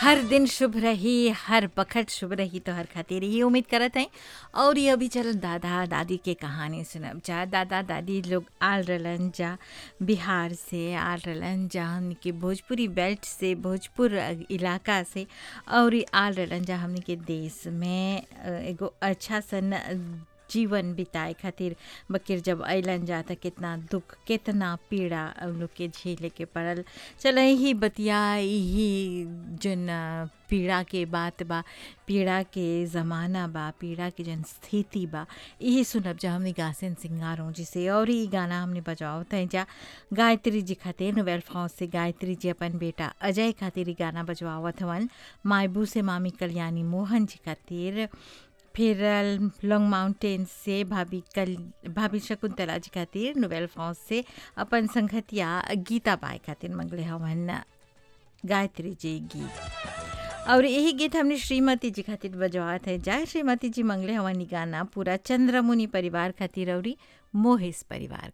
हर दिन शुभ रही हर बखत शुभ रही तो हर खातिर ही उम्मीद करत हैं और ये अभी चल दादा दादी के कहानी सुनब जा दादा दादी लोग आल रहलन जा बिहार से आल रहलन जा हमनी के भोजपुरी बेल्ट से भोजपुर इलाका से और ई आल रहलन जा हमनी के देश में अ, एगो अच्छा सन जीवन बिताए खातिर बकिर जब अइलन जा त कितना दुख कितना पीड़ा उन लोग के झेले के पड़ल चल ही बतिया यही जन अ, पीड़ा के बात बा पीड़ा के ज़माना बा पीड़ा के जन स्थिति बा यही सुनब जा हमने गासन सिंगारों जिसे और ई गाना हमने बजावत हैं जा गायत्री जी खातिर नोवेल फौज से गायत्री जी अपन बेटा अजय खातिर ई गाना बजवावत हवन मायबू से मामी कल्याणी मोहन जी खातिर फिर लॉन्ग माउंटेन से भाभी कल भाभी शकुंतला जी खातिर नोवेल फौज से अपन संगतिया गीता बाई खातिर मंगले हवन गायत्री जी गीत और यही गीत हमने श्रीमती जी खातिर बजवात है जय श्रीमती जी मंगले हवन ई गाना पूरा चंद्रमुनि परिवार खातिर और मोहिस परिवार